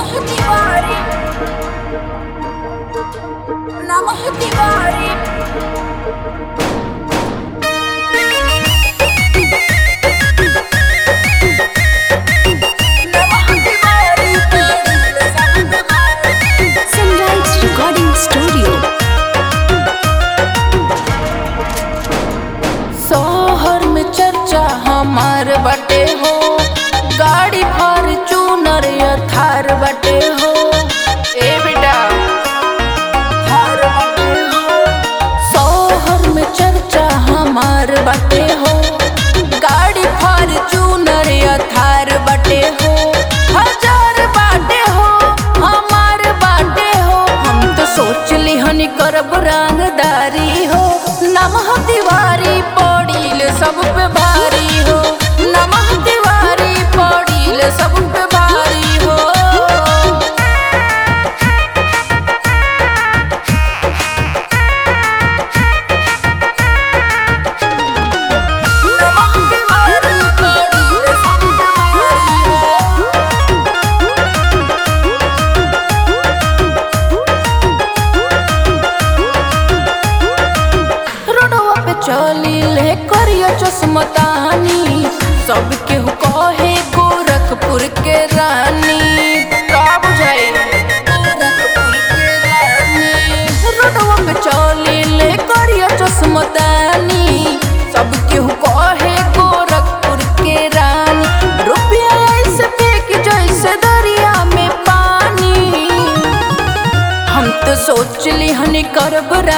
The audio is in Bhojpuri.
नमः तिवारी नमः तिवारी नमः तिवारी तेरी सब मारे Sunrise Recording Studio. शहर में चर्चा हमार बटे हो गाड़ी फॉर्चूनर या थार बटे हो ए बेटा थार बटे हो शहर में चर्चा हमार बटे हो गाड़ी फॉर्चूनर या थार बटे हो हजार बाटे हो हमार बाटे हो हम तो सोच ली हनी करब रंगदारी हो नमः तिवारी पड़ील सब पे भारी हो नमः तिवारी पड़ील सब पे भारी हो नमः तिवारी पड़ील सब पे भारी हो रोडवा पे चली ले करिया चश्मतानी सब केहू कहे गोरखपुर के रानी का बुझाई गोरखपुर के रानी रोडवा पे चली ले करिया चश्मतानी सब केहू कहे गोरखपुर के रानी रुपया ऐसे फेंक जैसे दरिया में पानी हम तो सोच ली हनी करब